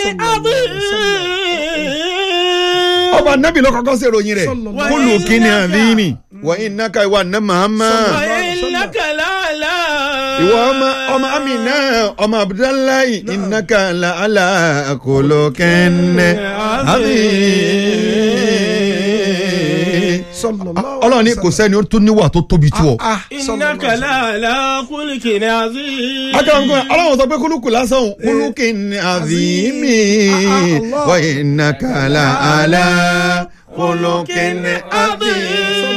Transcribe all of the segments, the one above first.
عظيم ọba anabi ló kọ́kọ́ ṣèròyìn rẹ̀ Sallallahu kúlù kíni àdínì wà innaka ìwà ná Muhammad وإنك لعلى ìwọ ọmọ ọmọ amina ọmọ abdullahi innaka la ala khuluqin adhim. sallallahu ọlọ́run ní kò sẹ́ni ó tún níwà tó tóbi tó ọ. ah إنك لعلى خلق عظيم akẹ́wọ̀n ọlọ́run sọ pé kúlùkù lásán òun kúlùkì ní àzìmí Allah. wa innaka la ala khuluqin adhim.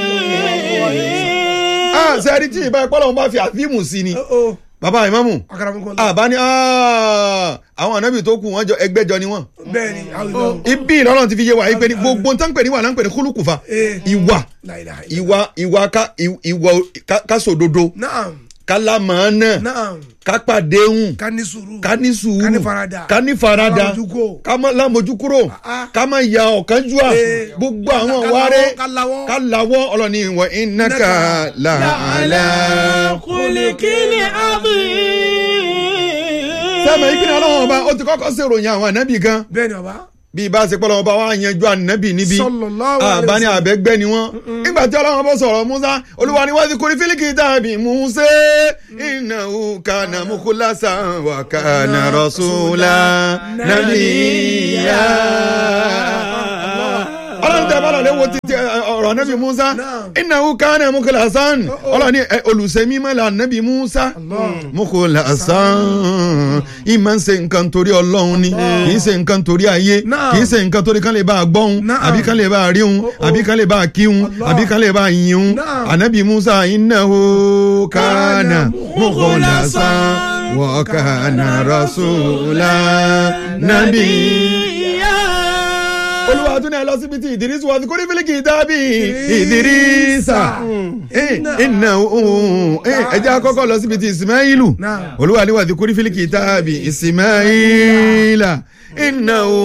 ah sẹ́ni tí ìbá ẹ̀pọ́ lọ́wọ́ bá fi àfíìmù sí ni oh bàbá ìmáàmù akaramukola àbá ní ah, àwọn ànábì tó kù wọ́n jọ ẹgbẹ́jọ ni wọ́n. bẹ́ẹ̀ni àwọn ibi ìlọ́run ti fi yé wa yìí pé ní gbogbo nǹkan pè ní wà náà ń pè ní kúlùkù fa Eh. ìwà láìláì ìwà ìwà ká ìwà ká- ká sòdodo naam ká lámàánà naam ká pàdéhùn ká ní sùúrù ká ní sùúrù ká ní farada ká ní farada ká mójúkò. ká má lámojú kúrò Ah. ká má ya ọ̀kánjúà Eh. gbogbo àwọn Ká wáré lawọ́, ká lawọ́. ká lawọ́ ọlọ́ni ìwọ̀ innaka la ala. خلق عظيم sẹ́mi ìpínlẹ̀ ọlọ́wọ́n ọba ó ti kọ́kọ́ ṣèròyìn àwọn ànábì gan bẹ́ẹ̀ni ọba bí ibà ṣe pọ́lọ́wọ́n ọba wa yanjú ànábì níbi sallallahu alaihi àbá ní wasallam. àbẹ́gbẹ́ ni wọ́n nígbà tí ọlọ́wọ́n bọ́ sọ̀rọ̀ musa olúwa ni wọ́n ti kúri fílíkì tàbí musa innahu kana mukhlasan wa kana rasula nabiyya. ọlọ́run tẹ bọ́lá lé wo títí ẹ, ọ̀rọ̀ anabi musa Naam. innahu kana mukhlasan ọlọ́run ni ẹ, olùsẹ́mi mẹ́la anabi musa mukhlasan ìmọ̀ ń ṣe nǹkan torí ọlọ́run ni kì í ṣe nǹkan torí ayé Naam. kì í ṣe nǹkan torí kan lè bá a gbọ́hun Naam. àbí kan lè bá a ríhun àbí kan lè bá a kíhun Allah. àbí kan lè bá a yìnyín Naam. anabi musa innahu kana mukhlasan wa kana rasula nabiyya olúwa tún ní ẹ lọ síbi tí ìdírísù wá sí kó ní fílíkì dábì ìdírísà iná ẹ jẹ́ àkọ́kọ́ lọ síbi tí ìsìmáìlù Náà. olúwa ní wà sí kó ní fílíkì dábì ìsìmáìlà iná